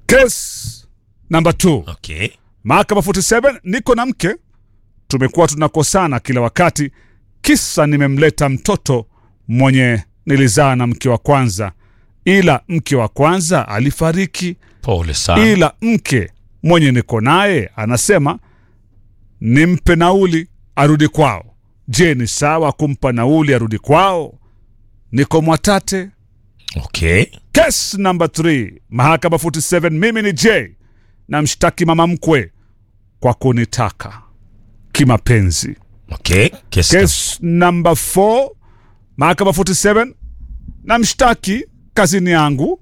Case number 2. Okay. Mahakama 47, niko na mke, tumekuwa tunakosana kila wakati, kisa nimemleta mtoto mwenye nilizaa na mke wa kwanza, ila mke wa kwanza alifariki, Pole sana. ila mke mwenye niko naye anasema nimpe nauli arudi kwao. Je, ni sawa kumpa nauli arudi kwao? Niko Mwatate. Okay. Case number 3, mahakama 47, mimi ni J na mshtaki mama mkwe kwa kunitaka kimapenzi. Okay. Kesi. Case number 4, mahakama 47, na mshtaki kazini yangu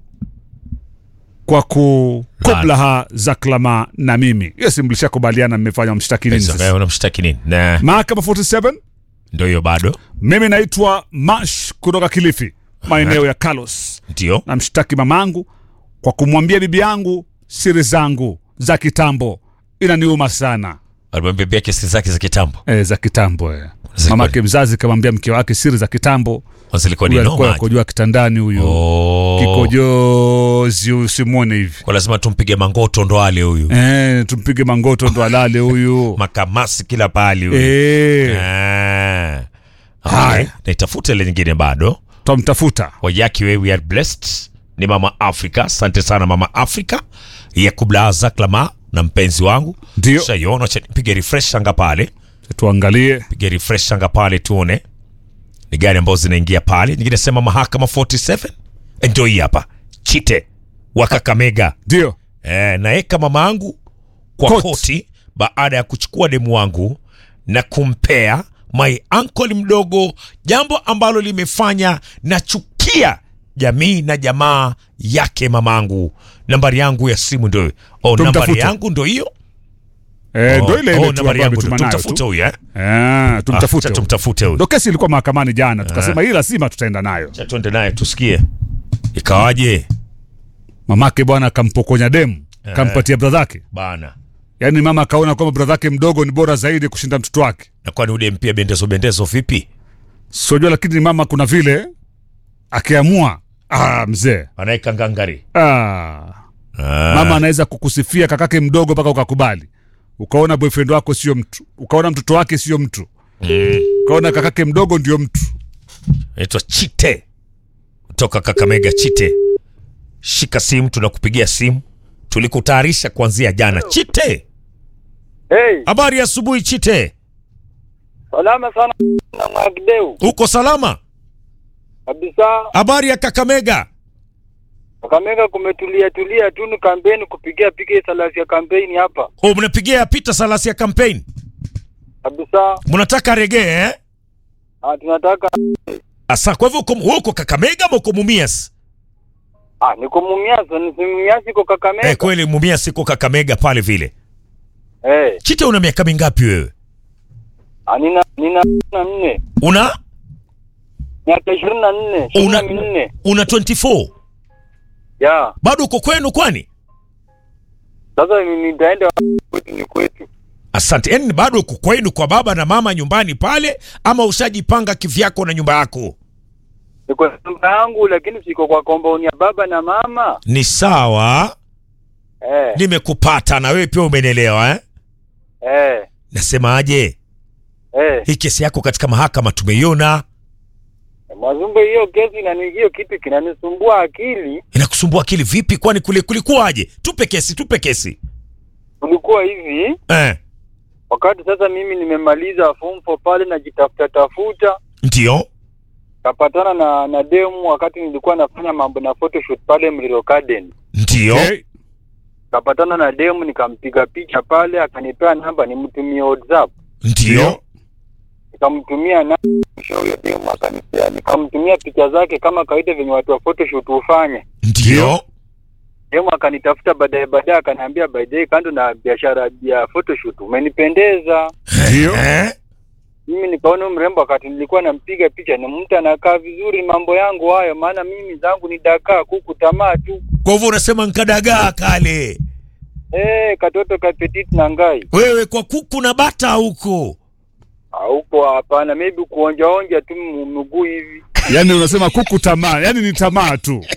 kwa kukublaha za klama na mimi. Hiyo si mlishakubaliana mmefanya mshtaki nini Pesa, sasa? wewe unamshtaki nini? Na Mahakama 47, ndio hiyo bado. mimi naitwa Mash kutoka Kilifi, maeneo ya Kalos. Ndio. namshtaki mamangu kwa kumwambia bibi yangu siri zangu za kitambo. Inaniuma sana Alimwambia pia kesi zake za kitambo. e, za kitambo e. Zilikuwa- Mamake mzazi kamwambia mke wake siri za kitambo. Kwanza ilikuwa ni Huyu alikuwa noma. akojoa kitandani huyu Oh. kikojozi, usimwone hivi Kwa lazima tumpige mangoto ndo ale huyu. e, tumpige mangoto ndo alale huyu Makamasi kila pahali huyu. e, Ah. Haya. Okay. Naitafuta ile nyingine bado. twamtafuta Wayaki we we are blessed. Ni Mama Africa. Asante sana Mama Africa. Ya kubla zaklama na mpenzi wangu. Ndio. Shaiona cha nipige refresh anga pale. tuangalie. Piga refresh anga pale tuone. Ni gani ambazo zinaingia pale. Nyingine sema mahakama 47. Ndio hii hapa. Chite wa Kakamega. Ndio Eh, naeka mama yangu kwa Court. koti baada ya kuchukua demu wangu na kumpea my uncle mdogo, jambo ambalo limefanya nachukia jamii na jamaa yake mamangu. Nambari yangu ya simu ndio oh, nambari Tumtafute. yangu ndio hiyo e, ndo oh, ile oh, ile tu nambari ambayo yangu ametuma ndio. nayo Tumtafute tu. huyu eh? Eh, tumtafute Ah, huyu. tumtafute huyu. ndo kesi ilikuwa mahakamani jana, tukasema hii lazima tutaenda nayo. Acha tuende naye tusikie ikawaje mamake bwana akampokonya demu kampatia bradhake bana. yaani mama akaona kwamba bradhake mdogo ni bora zaidi kushinda mtoto wake Na kwani ule mpia bendezo bendezo vipi? siojua lakini mama kuna vile akiamua ah, mzee Anaeka ngangari. ah, Ah. mama anaweza kukusifia kakake mdogo mpaka ukakubali ukaona boyfriend wako sio mtu ukaona mtoto wake sio mtu ukaona kakake mdogo ndio mtu naitwa Chite kutoka Kakamega. Chite, shika simu, tunakupigia simu, tulikutayarisha kuanzia jana. Chite, Hey, habari ya asubuhi. Chite, salama sana na Mwagideu uko salama? kabisa. Habari ya Kakamega? Kakamega kumetulia tulia tu, ni kampeni kupigia piga salasi ya kampeni hapa Oh, mnapigia Peter Salasi ya campaign, kabisa. mnataka regee eh? Ah, tunataka Asa, kwa hivyo uko, wewe uko Kakamega ama uko Mumias? ah, niko Mumias, ni Mumias iko Kakamega. Eh, kweli Mumias iko Kakamega pale vile. Eh, Chite, una miaka mingapi wewe? ah, nina nina na nne Una miaka ishirini na nne ishirini na una, minne una 24 ya bado uko kwenu kwani? sasa mimi nitaenda kwetu, ni kwetu. Asante. Yaani bado uko kwenu kwa baba na mama nyumbani pale, ama ushajipanga kivyako na nyumba yako? Niko na nyumba yangu, lakini siko kwa compound ya baba na mama. Ni sawa, Eh, nimekupata na wewe pia umenielewa eh? eh, Nasemaje, eh. hii kesi yako katika mahakama tumeiona, Mazumbe, hiyo kesi na hiyo kitu kinanisumbua akili. inakusumbua akili vipi? Kwani kule kulikuwaje? Tupe kesi, tupe kesi Kulikuwa hivi eh. wakati sasa mimi nimemaliza form 4 pale najitafuta tafuta Ndio kapatana na na demu wakati nilikuwa nafanya mambo na photoshoot pale Mlilo Garden ndio okay. kapatana na demu nikampiga picha pale akanipea namba nimtumie WhatsApp ndio nikamtumia na huyo demu akanipea nikamtumia picha zake kama kawaida venye watu wa photoshoot hufanya ndio demu akanitafuta baadaye baadaye akaniambia by the way kando na biashara ya photoshoot umenipendeza Ndio. eh? mimi nikaona huyu mrembo wakati nilikuwa nampiga picha ni mtu anakaa vizuri mambo yangu hayo maana mimi zangu ni dakaa kuku tamaa tu Kwa hivyo unasema nkadagaa kale eh katoto ka petit na ngai wewe kwa kuku na bata huko huko hapana maybe kuonjaonja tu m- mguu hivi Yaani unasema kuku tamaa, yaani ni tamaa tu,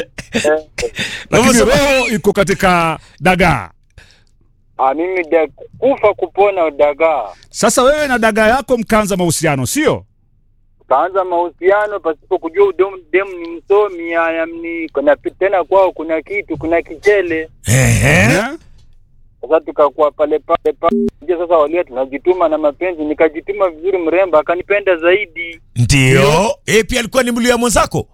lakini Unasema- roho iko katika dagaa. Ah, mimi da, kufa kupona dagaa. Sasa wewe na dagaa yako mkaanza mahusiano, sio? Kaanza mahusiano pasipo kujua udom- demu ni msomi, haya ni kuna tena kwao kuna kitu, kuna kichele. Ehe. Eh? Sasa tukakuwa pale pale pale. Je, sasa walia tunajituma na mapenzi, nikajituma vizuri, mrembo akanipenda zaidi. Ndio. Eh, pia alikuwa ni mluya mwenzako?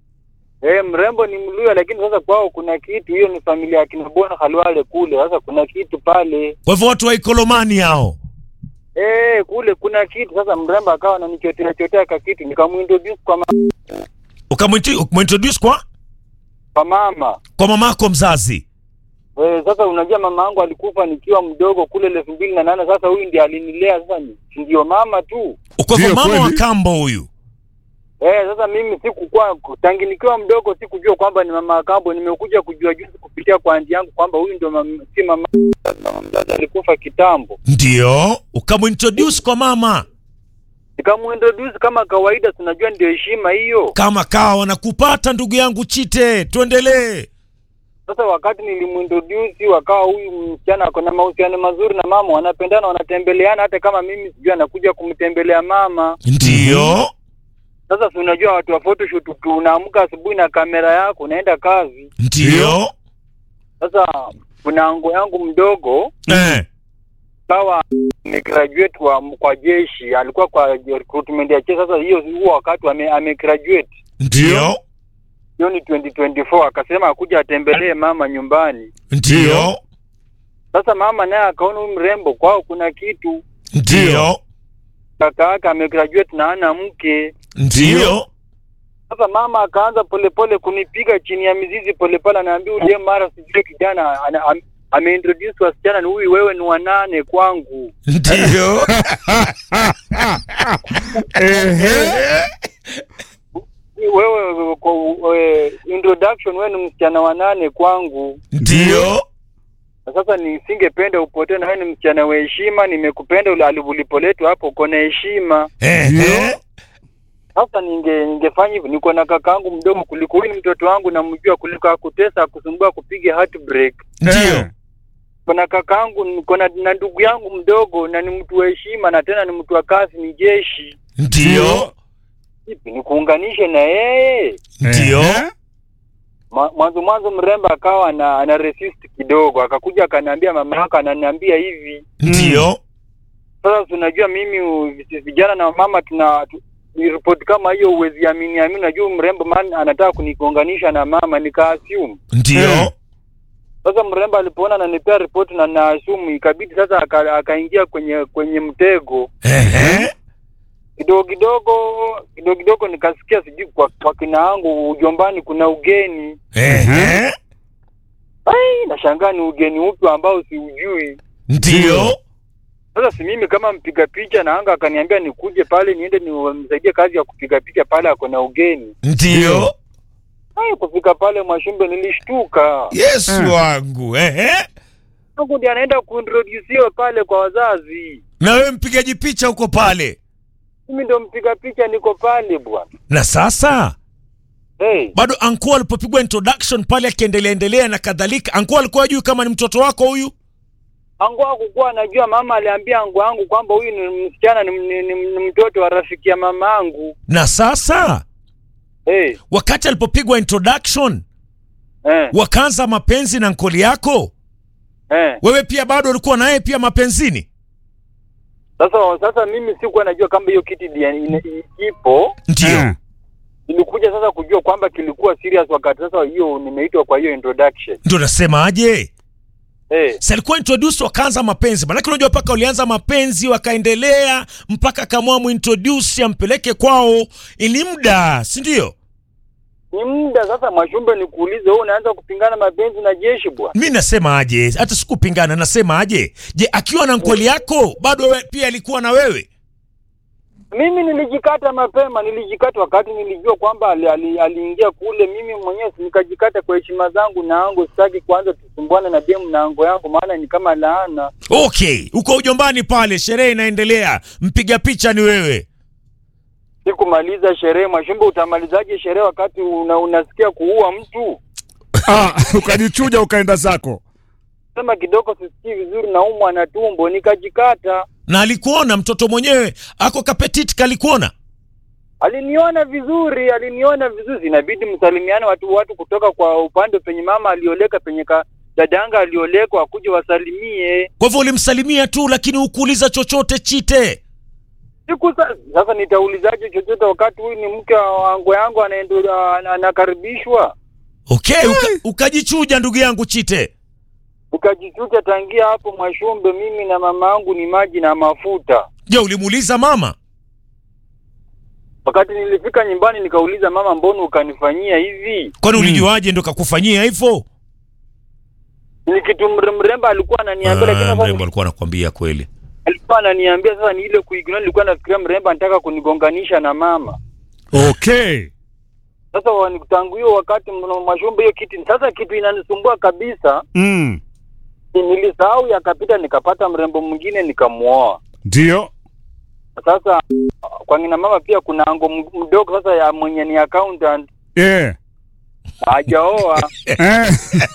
Eh, mrembo ni Mluya, lakini sasa kwao kuna kitu. Hiyo ni familia ya kina Bona Halwale kule. Sasa kuna kitu pale Kwa hivyo watu wa Ikolomani hao. eh, kule kuna kitu. Sasa mrembo akawa ananichotea chotea ka kitu, nikamuintroduce kwa, ma Ukamwinti- Ukamintroduce kwa kwa mama kwa mamako mzazi. eh. Sasa unajua mama yangu alikufa nikiwa mdogo kule elfu mbili na nane. Sasa huyu ndiye alinilea. Sasa ni- si ndio mama tu Kwa hivyo Ndio, mama wa kweli. kambo huyu. eh. Sasa mimi sikukuwa tangi nikiwa mdogo sikujua kwamba ni mama Kambo. Nimekuja kujua juzi kupitia kwa anti yangu kwamba huyu ndio mama, si mama mama mzazi alikufa kitambo. Ndio. Ukamintroduce kwa mama. nikamuintroduce kama kawaida, tunajua ndio heshima hiyo. Kama kawa wanakupata ndugu yangu Chite, tuendelee. Sasa wakati nilimuintroduce, wakawa huyu msichana ako na mahusiano mazuri na mama, wanapendana, wanatembeleana, hata kama mimi sijui anakuja kumtembelea mama. Ndio. Sasa si unajua watu wa photoshoot, tu- unaamka asubuhi na kamera yako unaenda kazi. Ndio. Sasa kuna ango yangu mdogo Eh. kawa ni graduate wa kwa jeshi, alikuwa kwa recruitment ya jeshi. Sasa hiyo huo wakati ame, ame graduate Ndio. hiyo ni 2024 akasema akuja atembelee mama nyumbani. Ndio. Sasa mama naye akaona huyu mrembo kwao kuna kitu, Ndio. kaka yake amegraduate na ana mke. Ndio. Sasa mama akaanza polepole kunipiga chini ya mizizi polepole, anaambia uje mara sijui kijana ana- am- ameintroduce wasichana, ni huyu, wewe ni wanane kwangu. Ndio. Ehe. Wewe kwa we, introduction, wewe ni msichana wanane kwangu. Ndio. Na sasa nisingependa upotee, na wewe ni msichana wa heshima, nimekupenda ule ulipoletwa hapo, uko na heshima. Ehe. Sasa ninge ningefanya hivyo, niko na kakaangu mdogo kuliko huyu, ni mtoto wangu namjua, kuliko akutesa akusumbua kupiga heartbreak. Ndio. Kuna kakaangu, niko na na ndugu yangu mdogo, na ni mtu wa heshima, na tena ni mtu wa kazi, ni jeshi. Ndio. Ipi nikuunganishe na yeye? Ndio. Ehe. Ma- Mwanzo mwanzo mrembo akawa ana, ana resist kidogo, akakuja akaniambia, mama yako ananiambia hivi. Ndio. Sasa tunajua mimi u- vijana na mama tuna tu- ni ripoti kama hiyo, uwezi amini amini. Najua mrembo man anataka kunigonganisha na mama, nikaassume Ndio. Sasa mrembo alipoona ananipea ripoti na naasumu, ikabidi sasa aka- akaingia kwenye kwenye mtego Ehe. kidogo kidogo kidogo kidogo, nikasikia sijui kwa, kwa kina yangu ujombani kuna ugeni. Ehe. Ai, nashangaa ni ugeni upi ambao siujui. Ndio. Sasa si mimi kama mpiga picha na anga akaniambia nikuje pale niende nimsaidie kazi ya kupiga picha pale, ako na ugeni. Ndio. Ai, kufika pale Mwashumbe nilishtuka, Yesu Eh. wangu. Ehe. Mungu ndiye anaenda kuintrodusiwa pale kwa wazazi. Na wewe mpigaji picha uko pale. Mimi ndo mpiga picha, niko pale bwana. Na sasa Hey, bado anko alipopigwa introduction pale akiendelea endelea na kadhalika, anko alikuwa ajui kama ni mtoto wako huyu. angu wangu kuwa anajua, mama aliambia angu wangu kwamba huyu ni msichana ni, ni, ni, ni mtoto wa rafiki ya mama yangu. Na sasa Hey, wakati alipopigwa introduction eh, wakaanza mapenzi na nkoli yako, eh. wewe pia bado ulikuwa naye pia mapenzini? Sasa sasa mimi sikuwa najua kama hiyo kiti dia- ina- i- ipo. Ndio. Eh. Nilikuja sasa kujua kwamba kilikuwa serious wakati sasa hiyo nimeitwa kwa hiyo introduction. Ndio nasemaje? Eh, Si alikuwa introduce wakaanza mapenzi, manake unajua mpaka walianza mapenzi wakaendelea mpaka akamua muintroduce ampeleke kwao, ili muda, si ndio? ni muda sasa, Mwashumbe, nikuulize wewe, unaanza kupingana mapenzi na jeshi bwana? Mi nasema aje, hata sikupingana, nasema aje, je, akiwa na nkoli yako bado we, pia alikuwa na wewe? Mimi nilijikata mapema, nilijikata wakati nilijua kwamba ali- ali- aliingia kule. Mimi mwenyewe si nikajikata kwa heshima zangu na ango, sitaki kuanza tusumbuane na demu na ango yangu, maana ni kama laana. Okay, uko ujombani pale, sherehe inaendelea, mpiga picha ni wewe. sikumaliza sherehe. Mwashumbe, utamalizaje sherehe wakati una, unasikia kuua mtu? ah, ukajichuja ukaenda zako Sema kidogo, sisikii vizuri, naumwa na tumbo, nikajikata. na alikuona mtoto mwenyewe ako kapetit kalikuona Aliniona vizuri, aliniona vizuri, inabidi msalimiane watu watu kutoka kwa upande penye mama alioleka, penye ka dadanga aliolekwa, wakuje wasalimie. kwa hivyo ulimsalimia tu lakini hukuuliza chochote chite Siku sa- sasa nitaulizaje chochote wakati huyu ni mke wangu yangu anaendelea anakaribishwa? okay uka, ukajichuja ndugu yangu chite Ukajichucha tangia hapo Mwashumbe, mimi na mama yangu ni maji na mafuta. je ulimuuliza mama Wakati nilifika nyumbani nikauliza mama, mbona ukanifanyia hivi? kwani ulijuaje ndo kakufanyia hivyo Ni kitu mre- mrembo alikuwa ananiambia, lakini Ah, sasa mrembo alikuwa anakwambia kweli alikuwa ananiambia sasa ni ile kuignore. Nilikuwa nafikiria mrembo anataka kunigonganisha na mama. okay Sasa wani- tangu hiyo wakati mno- Mwashumbe, hiyo kitu sasa, kitu inanisumbua kabisa, mm. ni- nilisahau yakapita, nikapata mrembo mwingine nikamuoa. ndio Sasa kwa ngina mama pia kuna ango m- mdogo sasa ya mwenye ni accountant yeah. hajaoa. eh.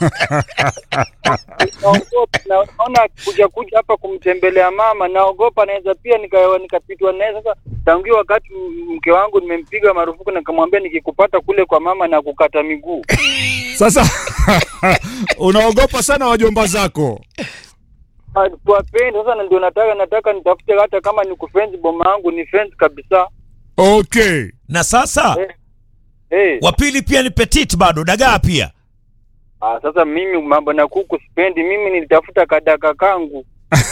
Naogopa, na- naona kuja kuja hapa kumtembelea mama, naogopa naweza pia nika- nikapitwa naye. Sasa tangu hiyo wakati m- mke wangu nimempiga marufuku, nikamwambia nikikupata kule kwa mama na kukata miguu. Sasa unaogopa sana wajomba zako Tuwapende sasa, na ndio nataka nataka nitafute hata kama ni kufenzi boma yangu ni fence kabisa. okay na sasa Eh. Hey. wa pili pia ni petit bado dagaa pia Ah, sasa mimi mambo na kuku sipendi. Mimi nilitafuta kadaka kangu.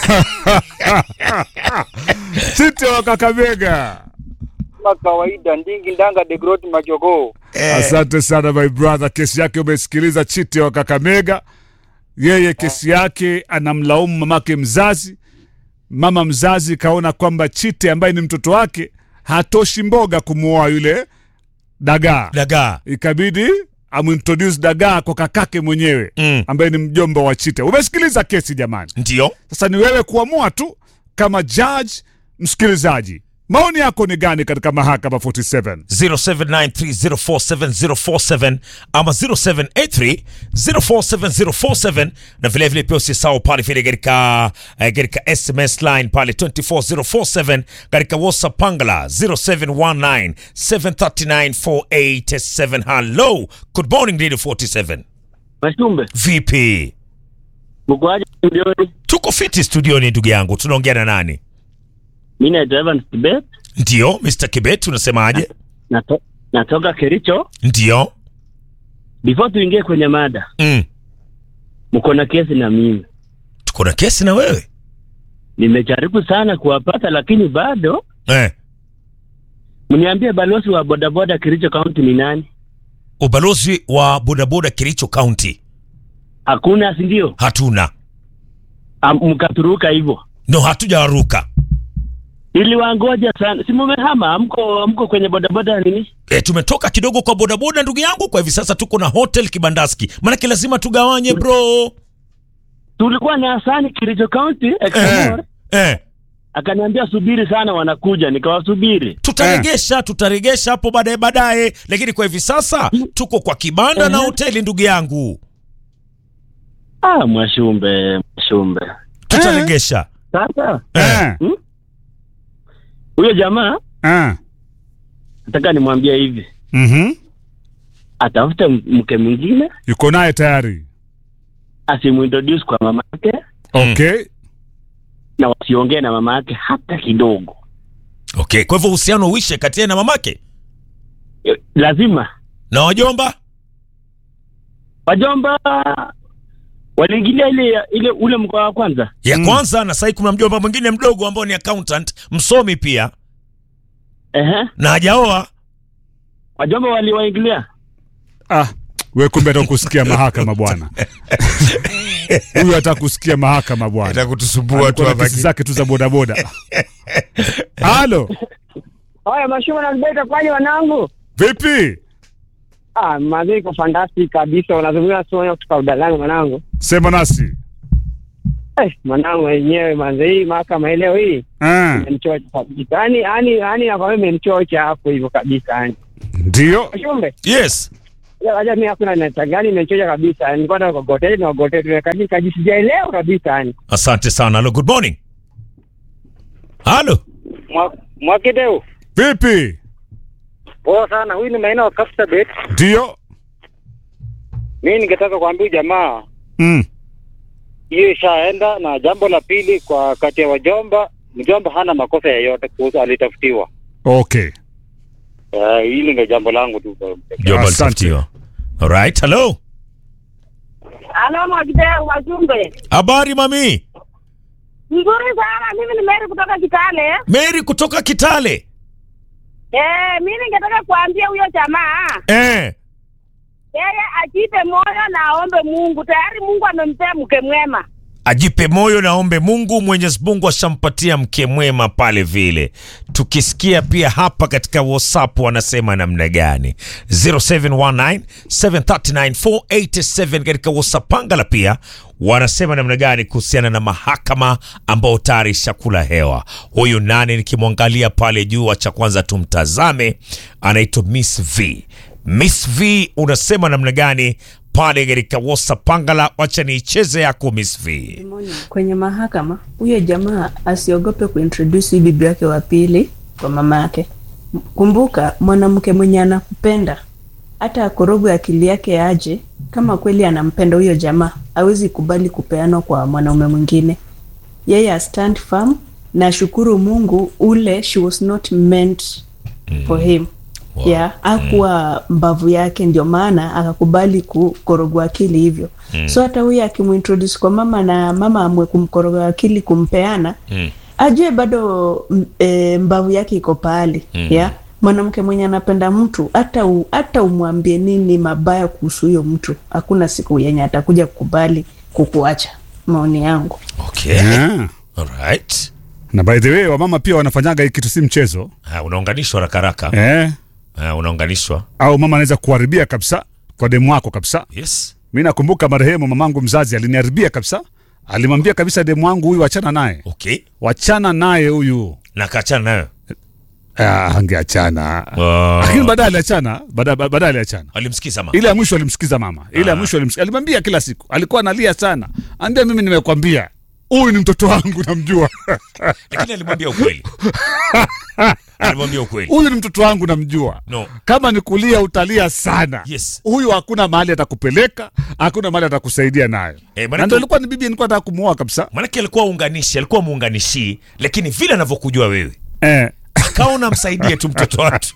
site wa Kakamega. Kama kawaida ndingi ndanga de grot majogoo. Asante sana my brother, kesi yake umesikiliza. Chite wa Kakamega, yeye kesi yake anamlaumu mamake mzazi. Mama mzazi kaona kwamba Chite ambaye ni mtoto wake hatoshi mboga kumuoa yule dagaa, dagaa ikabidi amintroduce dagaa kwa kakake mwenyewe Mm. ambaye ni mjomba wa Chite. Umesikiliza kesi jamani? ndio Sasa ni wewe kuamua tu kama judge. Msikilizaji, maoni yako ni gani katika mahakama 47? 0793047047 ama 0783047047 na vile vile pia usisahau pale vile katika eh, katika SMS line pale 24047 katika WhatsApp pangala 0719739487 hello good morning Radio 47 Mashumbe, vipi mkoaje studioni? tuko fiti studioni ndugu yangu tunaongea na nani Mi naitwa Evans Kibet, ndio Mr. Kibet unasemaje nato, natoka Kericho. ndio Before tuingie kwenye mada, mm. mko na kesi na mimi. tuko na kesi na wewe Nimejaribu sana kuwapata, lakini bado eh. mniambie, balozi wa bodaboda Kericho County ni nani? ubalozi wa bodaboda Kericho County Hakuna, si ndio? hatuna Am- Mkaturuka hivyo, no hatujawaruka iliwangoja sana. Si mumehama, mko mko kwenye bodaboda nini? e, tumetoka kidogo kwa bodaboda ndugu yangu kwa hivi sasa tuko na hotel kibandaski maanake lazima tugawanye bro Tulikuwa na Hasani Kericho County eh. Examore, Eh. akaniambia subiri sana, wanakuja. Nikawasubiri. tutaregesha tutaregesha hapo baadaye baadaye lakini kwa hivi sasa tuko kwa kibanda na Eh. hoteli ndugu yangu Ah, Mwashumbe, Mwashumbe. tutaregesha Sasa Eh. hmm? huyo jamaa Eh. nataka nimwambie hivi, Mhm. atafute m- mke mwingine Yuko naye tayari. asimuintroduce kwa mama yake Okay. na wasiongee na mama yake hata kidogo. okay kwa hivyo uhusiano uishe kati yeye na mamake Eh, Lazima na wajomba wajomba waliingilia ile ile ule mkoa wa kwanza. ya Mm. kwanza na sahii kuna mjomba mwingine mdogo ambao ni accountant msomi pia Ehe, na hajaoa wajomba waliwaingilia. Ah, we kumbe atakusikia mahakama bwana. Huyu atakusikia mahakama bwana. kutusumbua Alikuwa na kesi zake tu za bodaboda. Halo, Haya, mashuma na beta kwaje wanangu? vipi? Ah, mazee iko fantastic kabisa. Unazungumza sio kutoka udalani mwanangu. Sema nasi. Eh, mwanangu wenyewe manze, hii mahakama leo hii Ah, imenichocha kabisa. Yaani yaani yaani nakwambia imenichocha hapo hivyo kabisa yani. ndio Shumbe. yes Aja mimi hakuna natangani imenichocha kabisa. Nilikuwa nataka kugotea na kugotea tumekabisa kabisa sijaelewa kabisa yani. asante sana halo good morning halo Mwakideu, vipi? poa sana. Huyu ni maina wa Kapsabet. Ndio Mimi ningetaka kuambia jamaa mm. hiyo ishaenda, na jambo la pili, kwa kati ya wajomba, mjomba hana makosa yoyote kuhusu, alitafutiwa. Okay, Eh, hili ndio jambo langu tu. jomba Asante. litafutiwa alright hello Halo Mwakideu Wajumbe. habari mami Nzuri sana. Mimi ni Mary kutoka Kitale. mary kutoka kitale Eh, mimi ningetaka kuambia huyo jamaa eh. yeye ajipe moyo na aombe Mungu. Tayari Mungu amempea mke mwema. ajipe moyo naombe mungu mwenyezi mungu ashampatia mke mwema pale vile tukisikia pia hapa katika whatsapp wanasema namna gani 0719739487 katika whatsapp pangala pia wanasema namna gani kuhusiana na mahakama ambao tayari ishakula hewa huyu nani nikimwangalia pale juu cha kwanza tumtazame anaitwa miss v miss v unasema namna gani pale katika whatsapp pangala wacha niicheze yako miss v kwenye mahakama huyo jamaa asiogope kuintroduce hii bibi yake wa pili kwa mama yake kumbuka mwanamke mwenye anakupenda hata akorogwe akili yake aje kama kweli anampenda huyo jamaa awezi kubali kupeanwa kwa mwanaume mwingine yeye a stand firm na shukuru mungu ule she was not meant for him Wow. yeah, akuwa mbavu yake ndio maana akakubali kukorogwa akili hivyo mm. so hata huyu akimuintroduce kwa mama na mama amwe kumkorogwa akili kumpeana Mm. ajue bado m- e, mbavu yake iko pahali mm. yeah? mwanamke mwenye anapenda mtu hata u, hata umwambie nini mabaya kuhusu huyo mtu hakuna siku yenye atakuja kukubali kukuacha maoni yangu okay. yeah. Alright. na by the way wamama pia wanafanyaga hii kitu si mchezo Ha, unaunganishwa rakaraka eh? ha, unaunganishwa au mama anaweza kuharibia kabisa kwa demu wako kabisa yes mi nakumbuka marehemu mamangu mzazi aliniharibia kabisa alimwambia kabisa demu wangu huyu wachana naye okay wachana naye huyu na kaachana nayo ah, angeachana Ah. lakini baadaye aliachana baadaye baadaye aliachana alimsikiza ma ile ya mwisho alimsikiza mama ile ya mwisho alimsikiza alimwambia kila siku alikuwa analia sana ambia mimi nimekwambia huyu ni mtoto wangu namjua lakini alimwambia ukweli alimwambia ukweli huyu ni mtoto wangu namjua no kama ni kulia utalia sana Yes. huyu hakuna mahali atakupeleka hakuna mahali atakusaidia nayo Eh, manake- na ndo ilikuwa ni bibi nilikuwa nataka kumuoa kabisa maanake alikuwa unganishi alikuwa muunganishi lakini vile anavyokujua wewe eh. akaona msaidie tu mtoto watu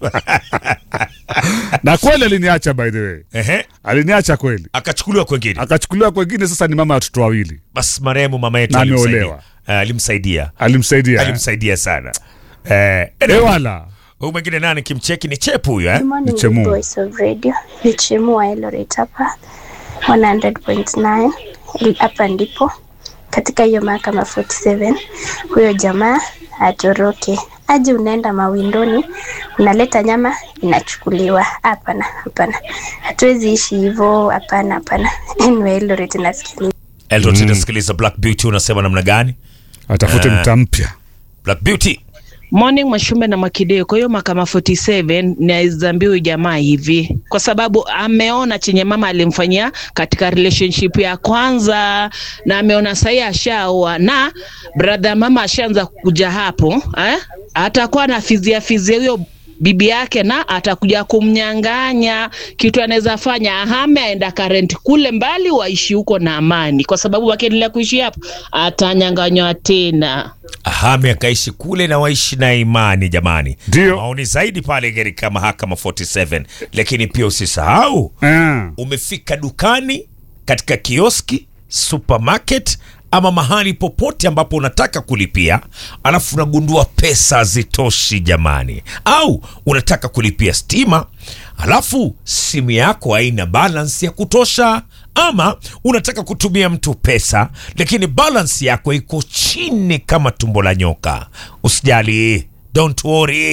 na kweli aliniacha by the way Ehe. aliniacha kweli akachukuliwa kwengine akachukuliwa kwengine sasa ni mama ya watoto wawili basi marehemu mama yetu Na alimsaidia. ameolewa. Eh, alimsaidia alimsaidia eh. alimsaidia sana eh, Eh, wala huyu mwingine nani kimcheki ni chepu huyu eh? Good morning, Nichemu. good voice of radio. Ni Chemu wa Eldoret hapa 100.9 Il- hapa ndipo katika hiyo mahakama 47 huyo jamaa atoroke aje, unaenda mawindoni unaleta nyama inachukuliwa. Hapana, hapana, hatuwezi ishi hivyo. Hapana, hapana. Anyway, Eldoret nasikiliza. Eldot inasikiliza Black Beauty unasema namna gani atafute Eh. mta mpya Black Beauty Morning Mwashumbe na Mwakideo. Kwa hiyo mahakama 47 naizambia huyu jamaa hivi, kwa sababu ameona chenye mama alimfanyia katika relationship ya kwanza, na ameona sahii ashaoa na brother mama ashaanza kuja hapo eh? atakuwa na fizia fizia huyo bibi yake na atakuja kumnyang'anya kitu anaweza fanya ahame aenda karenti kule mbali waishi huko na amani kwa sababu wakiendelea kuishi hapo atanyang'anywa tena ahame akaishi kule na waishi na imani jamani Ndio. maoni zaidi pale katika mahakama 47 lakini pia usisahau eh. umefika dukani katika kioski supermarket ama mahali popote ambapo unataka kulipia alafu unagundua pesa hazitoshi jamani au unataka kulipia stima alafu simu yako haina balance ya kutosha ama unataka kutumia mtu pesa lakini balance yako iko chini kama tumbo la nyoka usijali don't worry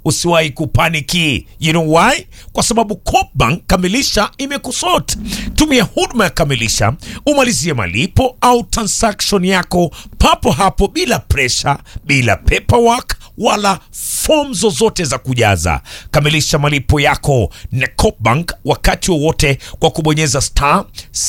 usiwahi kupaniki. You know why? Kwa sababu Coopbank Kamilisha imekusort. Tumia huduma ya Kamilisha umalizie malipo au transaction yako papo hapo bila pressure, bila paperwork wala fomu zozote za kujaza. Kamilisha malipo yako na Coopbank wakati wowote kwa kubonyeza star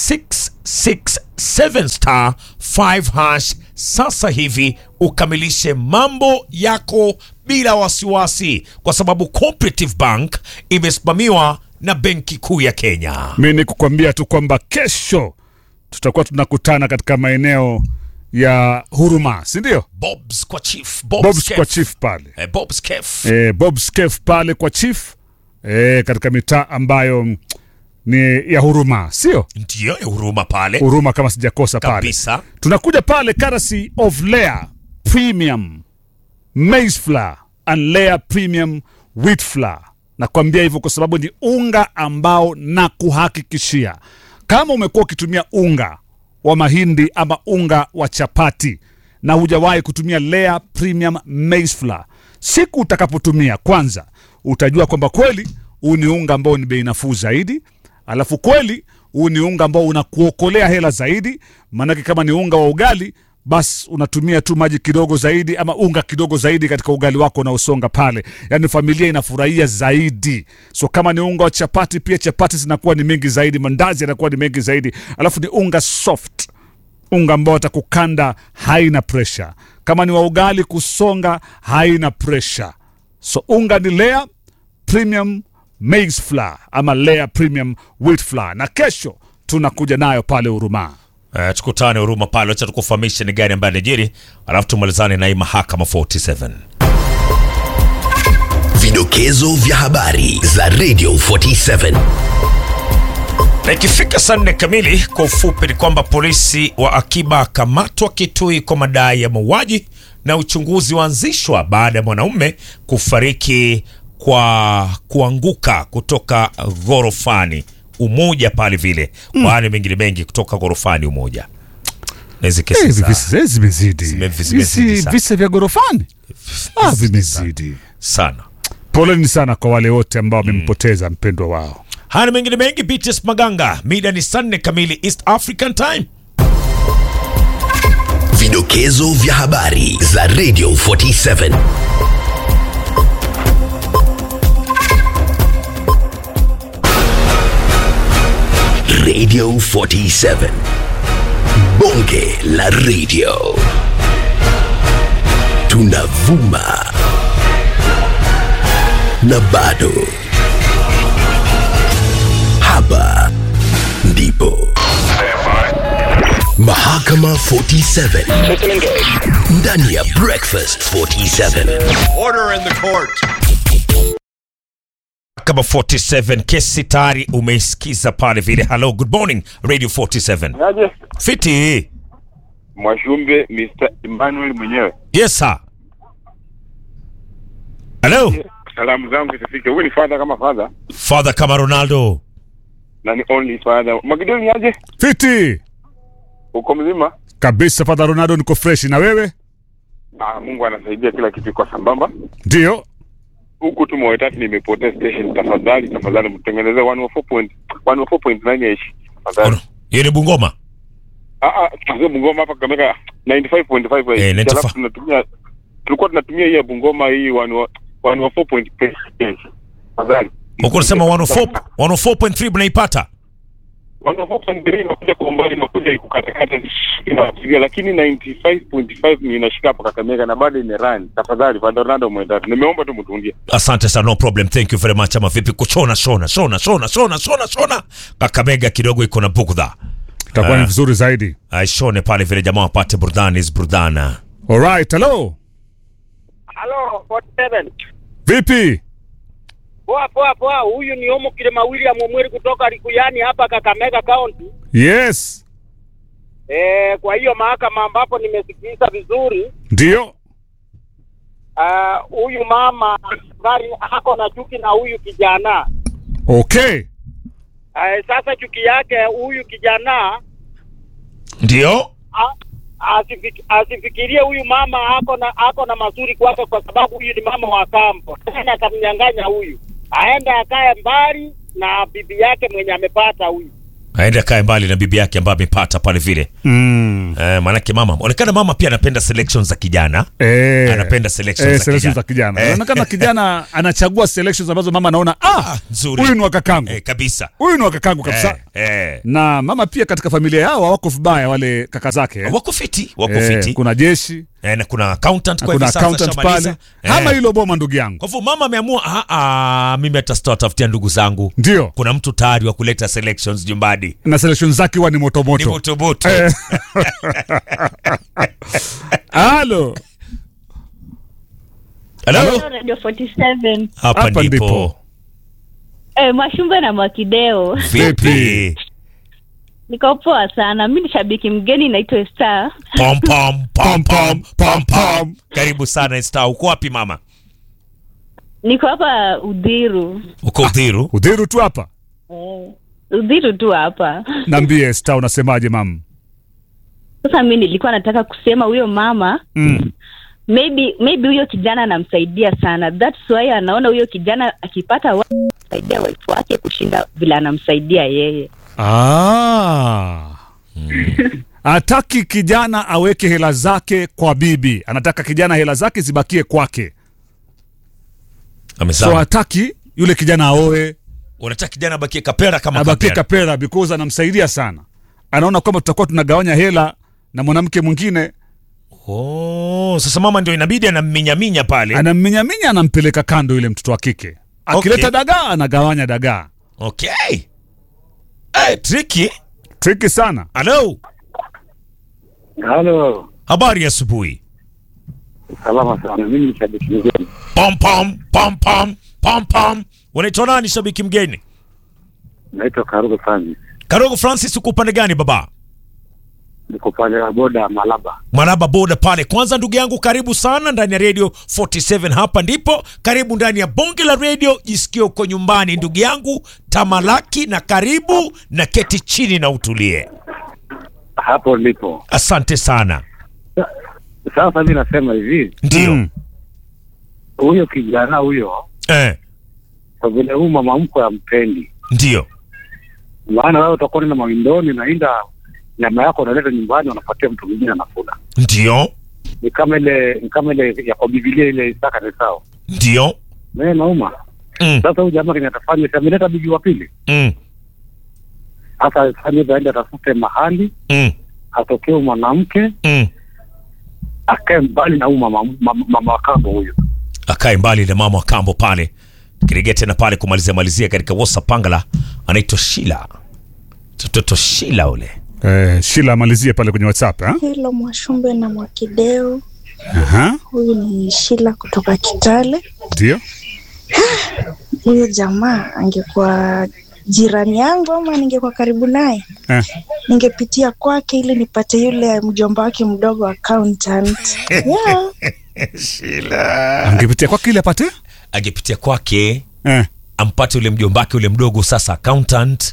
667 star 5 hash sasa hivi ukamilishe mambo yako bila wasiwasi, kwa sababu Cooperative Bank imesimamiwa na Benki Kuu ya Kenya. Mi ni kukwambia tu kwamba kesho tutakuwa tunakutana katika maeneo ya Huruma, si ndio? Bob's kwa chief, Bob's, Bob's Cafe. kwa chief pale Eh, Bob's Cafe. e, Bob's Cafe pale kwa chief e, katika mitaa ambayo mm, ni ya Huruma, sio Ndiyo ya huruma pale Huruma kama sijakosa pale. kabisa. Tunakuja pale courtesy of Lea Premium Maize Flour and Lea Premium Wheat Flour. Nakwambia hivyo kwa sababu ni unga ambao na kuhakikishia kama umekuwa ukitumia unga wa mahindi ama unga wa chapati na hujawahi kutumia Lea Premium Maize Flour, siku utakapotumia kwanza utajua kwamba kweli huu ni unga ambao ni bei nafuu zaidi alafu kweli huu ni unga ambao unakuokolea hela zaidi maanake kama ni unga wa ugali basi unatumia tu maji kidogo zaidi ama unga kidogo zaidi katika ugali wako unaosonga pale yaani familia inafurahia zaidi so kama ni unga wa chapati pia chapati zinakuwa ni mengi zaidi mandazi yanakuwa ni mengi zaidi alafu ni unga soft unga ambao atakukanda haina presha kama ni wa ugali kusonga haina presha so unga ni lea premium maize flour ama lea premium wheat flour na kesho tunakuja nayo pale urumaa Uh, tukutane huruma pale, wacha tukufahamishe ni gani ambaye najiri, alafu tumalizane na hii mahakama 47. Vidokezo vya habari za Radio 47. Na ikifika saa nne kamili, kwa ufupi ni kwamba polisi wa akiba akamatwa Kitui kwa madai ya mauaji na uchunguzi waanzishwa baada ya mwanaume kufariki kwa kuanguka kutoka ghorofani Umoja pale vile mm. kwa hali mengine mengi kutoka ghorofani Umoja na hizi kesi hivi za- visa zimezidi Zime- zimezidi Hizi sana. visa vya gorofani ah, vimezidi sana. poleni sana kwa wale wote ambao wamempoteza mpendwa wao Haya na mengine mengi, BTS Maganga, mida ni saa nne kamili East African Time. Vidokezo vya habari za Radio 47. Radio 47. Bonge la radio. Tunavuma na bado. Hapa ndipo. Mahakama 47 ndani ya Breakfast 47. Kama 47 kesi tayari umeisikiza pale vile. Hello, good morning Radio 47. Aje Fiti. Mwashumbe Mr. Emmanuel mwenyewe. Yes sir. Hello, Salamu zangu zifike. Huyu ni father kama father Father kama Ronaldo. na ni only father. Magidoni aje? fiti Uko mzima? kabisa fadha ronaldo niko freshi na wewe Ah, Mungu anasaidia kila kitu kwa sambamba. ndio Huku tu Moi tatu nimepotea station. Tafadhali tafadhali mtengenezee 104 104.9 yaishi. Tafadhali. Ono, Hiyo ni Bungoma. Ah ah, tuzo Bungoma hapa Kakamega 95.5 Eh, yaishi. 95. Alafu tunatumia tulikuwa tunatumia hii ya Bungoma hii 104.9 Tafadhali. Uko unasema 104 104.3 mnaipata? wanapopangilia inakuja kwa umbali inakuja ikukatakata inafikiria lakini 95.5 ni inashika hapa Kakamega na bado imerani. Tafadhali Fernando mwendatu, nimeomba tu mtundie. Asante sana, no problem. Thank you very much. Ama vipi kuchona shona shona shona shona shona shona. Kakamega kidogo iko na bugdha. itakuwa ni Ah. vizuri zaidi Aishone pale vile jamaa wapate burudani is burudana. alright hello Halo, 47. vipi Poa poa poa, huyu ni Omo Kilema William Omweri kutoka Likuyani hapa Kakamega County. yes Eh, kwa hiyo mahakama ambapo nimesikiliza vizuri, ndio ah, huyu mama gari ako na chuki na huyu kijana. okay Eh, sasa chuki yake huyu kijana Ndio? a- asifik, asifikirie huyu mama ako na ako na mazuri kwake, kwa sababu huyu ni mama wa kambo, tena atamnyang'anya huyu, aende akae mbali na bibi yake mwenye amepata huyu. aende akae mbali na bibi yake ambaye amepata pale vile mm. eh, maanake mama onekana mama pia anapenda selection za kijana Eh. anapenda selection Eh, za selection kijana. za kijana Eh. inaonekana kijana anachagua selections ambazo mama anaona ah, nzuri. huyu ni wa kakangu eh, kabisa huyu ni wa kakangu kabisa eh, eh. na mama pia katika familia yao hawako vibaya wale kaka zake eh. wako fiti wako Eh, fiti kuna jeshi eh, na kuna accountant kwa kuna hivi sasa accountant shamaliza. pale Eh. ama hilo boma ndugu yangu kwa hivyo mama ameamua "Ah, ah, mimi hata sitawatafutia ndugu zangu ndio kuna mtu tayari wa kuleta selections jumbani na selection zake huwa ni motomoto ni motomoto Eh. halo Hello? Radio 47. hapa Hapa ndipo ndipo. Eh, Mwashumbe na Mwakideo. vipi Niko poa sana. Mimi ni shabiki mgeni naitwa Star. pom pom pom pom pom pom karibu sana star uko wapi mama Niko hapa Udhiru. uko udhiru udhiru tu hapa Eh, Udhiru tu hapa. naambie sta unasemaje mam Sasa mimi nilikuwa nataka kusema huyo mama mm. maybe maybe huyo kijana anamsaidia sana. That's why anaona huyo kijana akipata wa saidia wife wake kushinda vile anamsaidia yeye. ah. hataki kijana aweke hela zake kwa bibi anataka kijana hela zake zibakie kwake so amesema hataki yule kijana aoe unataka kijana abakie kapera kama abakie kapera kapera because anamsaidia sana anaona kwamba tutakuwa tunagawanya hela na mwanamke mwingine oh, sasa mama ndio inabidi anamminyaminya pale anamminyaminya anampeleka kando yule mtoto wa kike akileta Okay. dagaa anagawanya dagaa okay hey, triki triki sana halo Halo, habari ya asubuhi salama sana. Mimi ni shabiki mgeni, pom pom pom pom pom pom unaitwa nani shabiki mgeni naitwa Karugo Francis, karogo francis uko upande gani baba niko pale wa boda Malaba. Maraba boda pale. Kwanza ndugu yangu, karibu sana ndani ya radio 47. Hapa ndipo karibu ndani ya bonge la radio, jisikie uko nyumbani ndugu yangu, tamalaki na karibu na keti chini na utulie. Hapo ndipo Asante sana. sasa. Mimi nasema hivi, Ndio Mm. huyo kijana huyo, eh, kwa vile huyu mama mkwe ampendi, ndio maana wewe utakuwa na mawindoni, nainda nyama yako unaleta nyumbani, unapatia mtu mwingine anakula. ndio Ni kama ile ni kama ile ya kwa Biblia ile Isaka ni sawa, ndio mimi nauma mm, sasa. Huyu jamaa kenye atafanya, si ameleta bibi wa pili, mm, hasa afanye hivyo, aende atafute mahali mm, atokee mwanamke mm. akae mbali na huyu mama, mama, mama wa kambo huyu. Akae mbali na mama wa kambo pale. Kirejea tena pale kumalizia malizia katika WhatsApp pangala, anaitwa Shila, mtoto Shila ule Eh, Shila amalizie pale kwenye WhatsApp eh? Hilo Mwashumbe na Mwakideo. Aha, Huyu ni Shila kutoka Kitale. ndio. Huyo jamaa angekuwa jirani yangu ama ningekuwa karibu naye, Eh. ningepitia kwake ili nipate yule mjomba wake mdogo accountant. Yeah. Shila Angepitia kwake ile apate angepitia kwake eh. ampate ule mjombake ule mdogo sasa accountant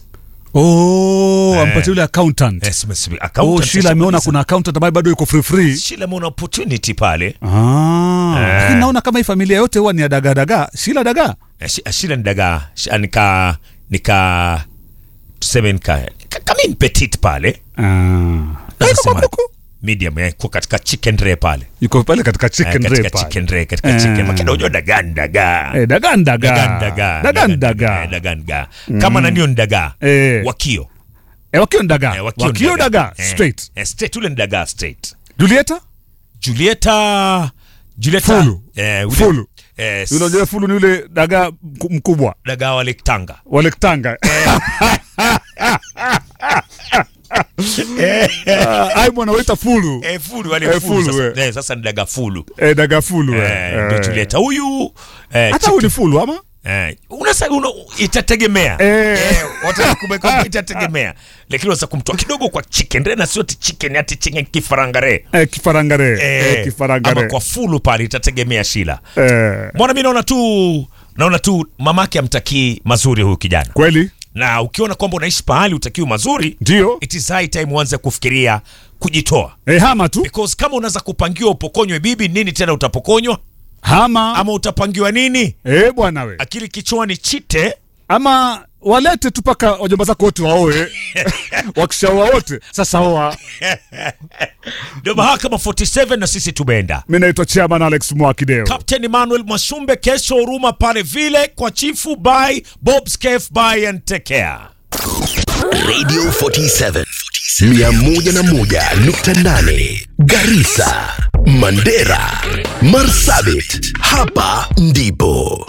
Oh, Eh. ampatie yule accountant. Yes, yes, Oh, accountant Shila sasa ameona kabisa. kuna accountant ambaye bado yuko free free. Shila ameona opportunity pale Ah, Eh. lakini naona kama hii familia yote huwa ni ya dagaa dagaa. Shila dagaa. Eh, Shi- Shila ni dagaa Shi- nika nika tuseme nika nika- kama ni petit pale Ah. Naweza sema medium eh, kwa katika chicken ray pale Yuko pale katika Eh, chicken katika ray pale. chicken ray katika Eh. chicken makina unajua dagaa ni dagaa Eh, dagaa ni dagaa. Dagaa ni dagaa Dagaa ni eh, dagaa. dagaa ni dagaa kama nanio ni dagaa Eh. wakio Eh, wakio ni dagaa. Eh, wakio ni Wakio dagaa Eh, straight. eh, straight ule ni dagaa straight Julieta? Julieta Julieta Fulu. eh, ule- Fulu. eh, Yule unajua fulu ni yule dagaa mku- mkubwa. dagaa wale Tanga Wale Tanga. Ah, Ai mwana waita fulu. eh, fulu wale Eh, fulu, fulu, sasa, eh, sasa ni dagaa fulu Eh, dagaa fulu. eh, eh. ndio Julieta huyu eh, Hata huyu ni fulu ama? Eh, unasa una, itategemea Eh. eh, watakumbuka itategemea, lakini unaweza kumtoa kidogo kwa chicken re na sio ati chicken ati chicken kifarangare Eh, kifarangare. eh, Eh, kifarangare. ama kwa fulu pale itategemea Shila. Eh, Mbona mimi naona tu naona tu mamake amtakii mazuri huyu kijana kweli? na ukiona kwamba unaishi pahali utakiwa mazuri ndio it is high time uanze kufikiria kujitoa e, hama tu because kama unaweza kupangiwa upokonywe bibi nini tena utapokonywa hama ama utapangiwa nini e, bwana we akili kichwani chite ama walete tu mpaka wajomba zako wote waoe wakishaoa wote sasa oa ndio mahakama 47 na sisi tumeenda mi naitwa chairman alex mwakideo Captain Emmanuel Mwashumbe kesho huruma pale vile kwa chifu by Bob Scaf by and take care Radio 47 101.8 Garissa, Mandera, Marsabit. Hapa ndipo